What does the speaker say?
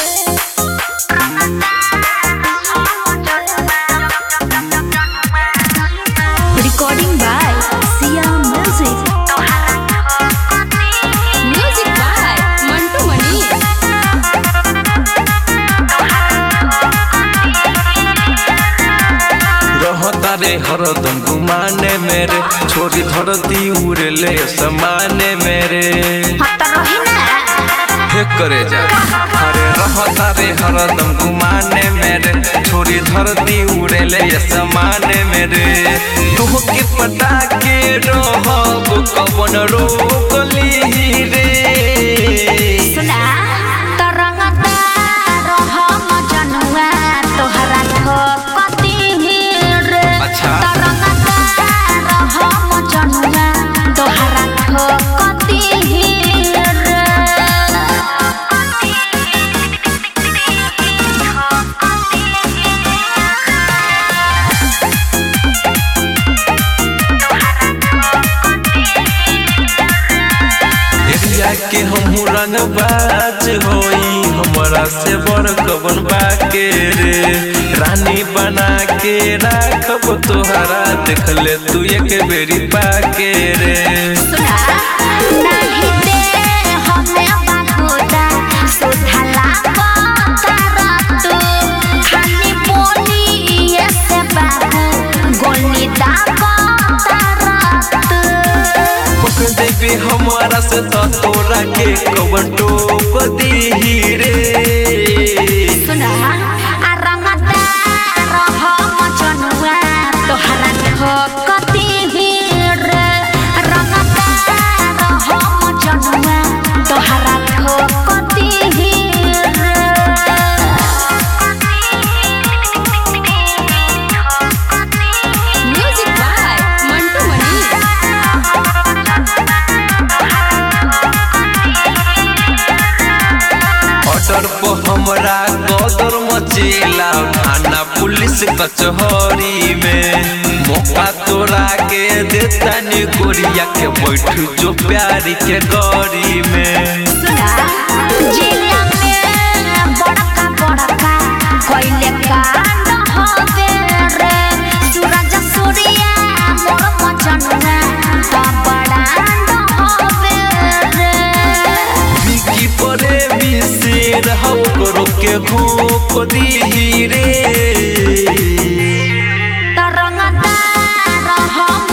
Recording by Sia Music. Music by Mantu Mani. रहता रे हरदम गुमाने मेरे छोरी धरती उड़ले समाने मेरे हे करे जा अरे रहता रे हरदम गुमाने मेरे छोरी धरती उड़ले समाने मेरे तुह के पटा के रहब कवन रोकली रे सुना तरंगता रहम जनुआ तोहरा ठोकती रे अच्छा। तरंगता रहम जनुआ तोहरा ठोकती रे एरिया के हम रंगबाज होई हमरा से बड़ कवन बाके रे रानी बना के राखब तोहरा देख ले तू एक बेरी पाके रे सुना नाही दे हमें बागोदा सुधला तू खाली बोली ये से बाबू गोली दा पक देबे हमारा से तो तोरा के कवन टोक दीही रे सुना आ रंगता रहम जनुआ तोहरा ठोकती रे रंगता रहम जनुआ तोहरा ठोकती music by Mantu money order पर हमरा गदर मचेला थाना पुलिस कचहरी में मौका तोरा के देता नी गोरिया के बैठ जो प्यारी के गौरी में सुना जिला में बड़का बड़का कोइले कांड होवे रे सूरज सूर्या मोर मचनुआ तो बड़ांड होवे रे बिकी परे मिसेर हम करो के घोप दी रे तरंगता रहम